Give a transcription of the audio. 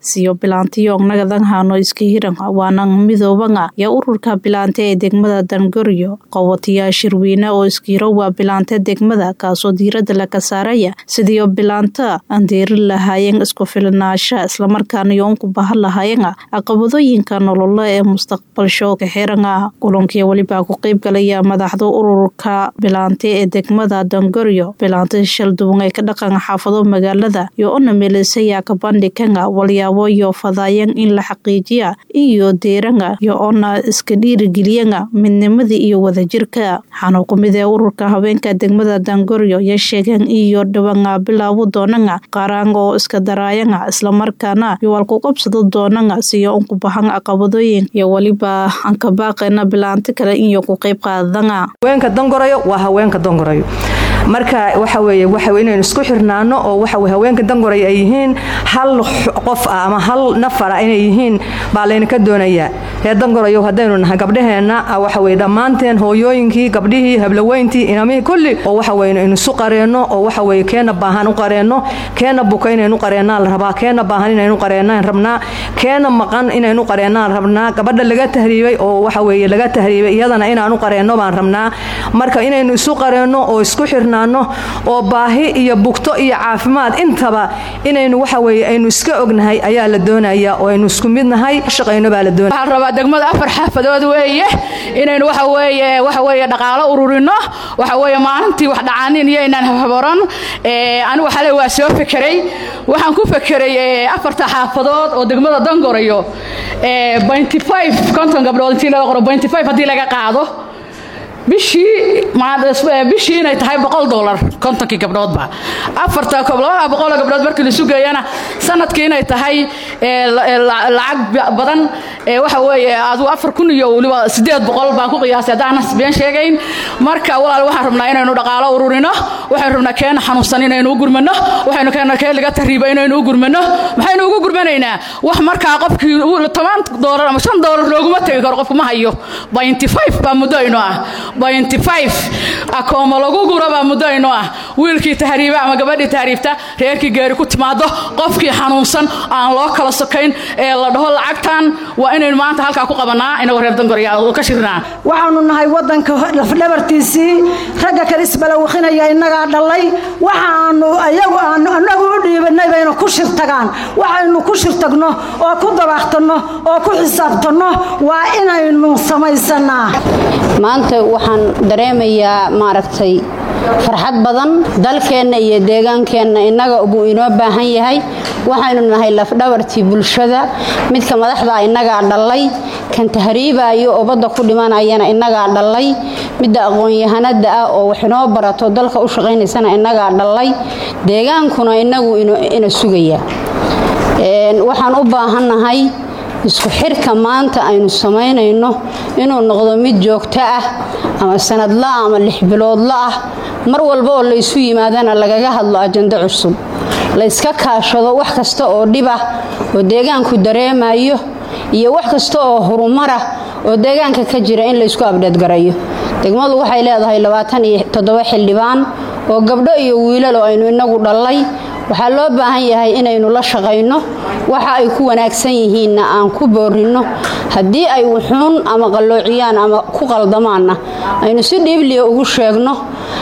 siyo bilaantiyo nagadan hano iska hiran waana midoobanga iyo ururka bilaante ee degmada dangoryo qowatiyaa shirweyne oo iskiiro waa bilaante degmada kaasoo diirada laga saaraya sidiio bilaanta aan deeri lahaayeen isku filnaasha islamarkaana yoonku bahan lahaayena caqabadooyinka nololo ee mustaqbalsho kaxiranga kulankii welibaa ku qeyb galaya madaxda ururka bilaante ee degmada dangoryo bilaanta shalduwan ee ka dhaqan xaafado magaalada iyo ona meelisaya kabandhikanga walyaabo iyo fadaayan in la xaqiijiya iyo deeranga iyo ona iska dhiirigeliyanga midnimadii iyo wadajirka waxaana ku mid ee ururka haweenka degmada dangoryo ya sheegeen iyo dhawanga bilaabu doonanga qaaraanga oo iska daraayanga islamarkaana yowalku qabsado doonanga siyo unku bahan caqabadooyin iyo weliba anka baaqeena bilaanti kale iyo ku qeyb qaadanga haweenka dangorayo waa haweenka dangorayo marka waxa weeye waxa inaynu isku xirnaano oo waxa weye haweenka dangoray ay yihiin hal qof ah ama hal nafar ah inay yihiin baa laynaka doonayaa reer dangorayo haddaynu nahay gabdhaheenna waxa weye dhammaanteen hooyooyinkii gabdhihii hablaweyntii inamihii kulli oo waxa weye inaynu isu qareenno oo waxa weye keena baahan u qareenno keena buka inaynu qareennaan la rabaa keena baahan inaynu qareennaan rabnaa keena maqan inaynu qareennaan rabnaa gabadha laga tahriibay oo waxa weye laga tahriibay iyadana inaanu qareenno baan rabnaa marka inaynu isu qareenno oo isku xirna oo baahi iyo bugto iyo caafimaad intaba inaynu waxa weye aynu iska ognahay ayaa la doonaya oo aynu isku midnahay shaqayno baa la doonaya waxaan rabaa degmada afar xaafadood weeye inaynu waxa weeye waxa weeye dhaqaalo ururino waxa weeye maalintii wax dhacaanin iyo inaan habaran anigu xalay waa soo fekeray waxaan ku fekeray afarta xaafadood oo degmada dangorayo binty five konton gabdhood intii laga qoro binty five haddii laga qaado bishii bishii inay tahay boqol dolar kontonkii gabdhoodba afarta labada boqoloo gabdhood markii la sugayana sanadkii inay tahay lacag badan waxa weeye aduu afar kun iyo weliba sideed boqol baan ku qiyaasay haddaan been sheegayn marka walaal waxaan rabnaa inaynu dhaqaalo ururino waxaynu rabnaa keena xanuunsan inaynu u gurmano waxaynu keenaa keen laga tahriiba inaynu u gurmano maxaynu ugu gurmanaynaa wax markaa qofkii toban doolar ama shan doolar looguma tegi karo qofku ma hayo binty five baa muddo ino ah binty five akooma lagu gura baa muddo ino ah wiilkii tahriiba ama gabadhii tahriibta reerkii geeri ku timaado qofkii xanuunsan aan loo kala sokayn ee la dhaho lacagtan waa inaynu maanta halkaa ku qabanaa inagoo reer dangorya ka shirnaa waxaanu nahay wadanka lafdhabartiisii ragga kale isbalawaqinaya innagaa dhalay waxaanu ayagu aanu annagu u dhiibanay baynu ku shirtagaan waxaynu ku shirtagno oo ku dabaaqtanno oo ku xisaabtanno waa inaynu samaysanaa maanta waxaan dareemayaa maaragtay farxad badan dalkeenna iyo deegaankeenna innaga buu inoo baahan yahay waxaynu nahay lafdhabartii bulshada midka madaxda innagaa dhallay kan tahriibaayo oo badda ku dhimanayana innagaa dhallay midda aqoon-yahanada ah oo wax inoo barato dalka u shaqaynaysana innagaa dhallay deegaankuna innagu ina sugaya waxaan u baahannahay isku xirka maanta aynu samaynayno inuu noqdo mid joogto ah ama sanadla ama lix biloodla ah mar walba oo laysu yimaadana lagaga hadlo ajando cusub layska kaashado wax kasta oo dhibah oo deegaanku dareemayo iyo wax kasta oo horumarah oo deegaanka ka jira in laysku abdheedgarayo degmadu waxay leedahay labaatan iyo toddoba xildhibaan oo gabdho iyo wiilalo aynu inagu dhallay waxaa loo baahan yahay inaynu la shaqayno waxa ay ku wanaagsan yihiinna aan ku boorinno haddii ay wuxuun ama qalloociyaan ama ku qaldamaanna aynu si dhiibliya ugu sheegno